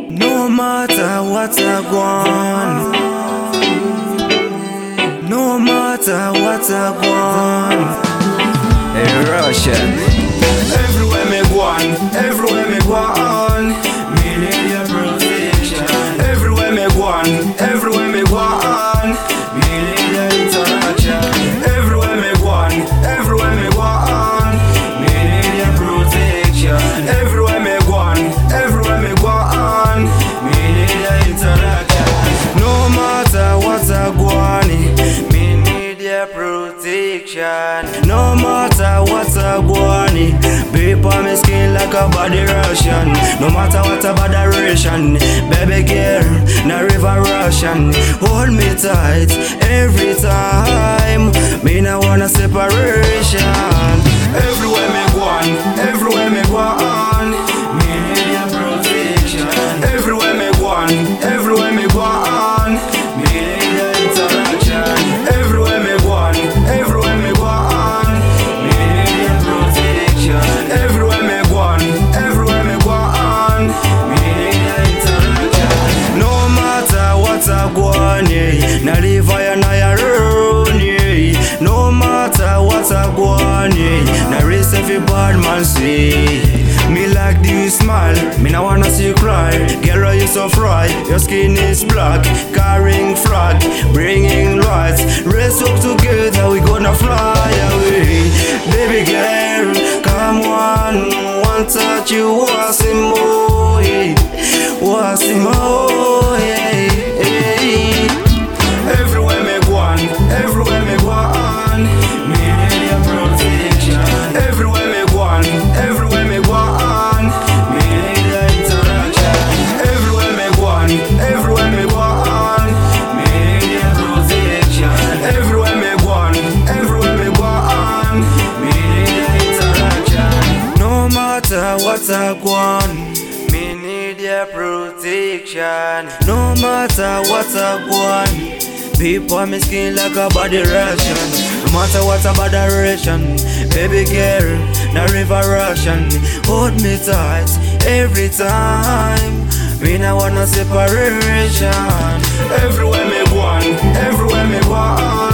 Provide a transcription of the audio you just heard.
No matter what I want. No matter what I want. Hey, Russian. Everywhere me go on, everywhere me go on. Me need your protection. Everywhere me go on, everywhere me go on. Me need your interaction. Everywhere me go on, everywhere me go on. Me need your protection. Everywhere me go on, everywhere me go on. Me need your interaction. No matter what I go on, me need your protection. No matter what I go on, beep on my skin like a body Russian. No matter what about duration, baby girl, na river Russian. Hold me tight every time. Me no wanna separation. Everywhere me go on, everywhere me go on, me need your protection. Everywhere me go on, everywhere me go on, me need your interaction. Everywhere me go on, everywhere me go on, me need your protection. Everywhere me go on, everywhere me go on, me need your interaction. No matter what I go on, yeah, na live I na your own, yeah. No matter what I go on, yeah, na race every bad man see. Me like the you smile, me now wanna see you cry. Girl, you so fry, your skin is black, carrying flag, bringing lights. Race up together, we gonna fly away. Baby girl, come on, one touch you, want some more, yeah. want some more, yeah. yeah. Everywhere me go on, everywhere me go on, me need your protection. Everywhere me go on, everywhere me go on, me need your interaction. Everywhere me go on, everywhere me go on, me need your protection. Everywhere me go on, everywhere me go on, me need your interaction. No matter what I go on, me need your protection. No matter what I go on. Beep on my skin like a body ration. No matter what about duration, baby girl, na river Russian. Hold me tight every time. Me no want no separation. Everywhere me go on, everywhere me go on.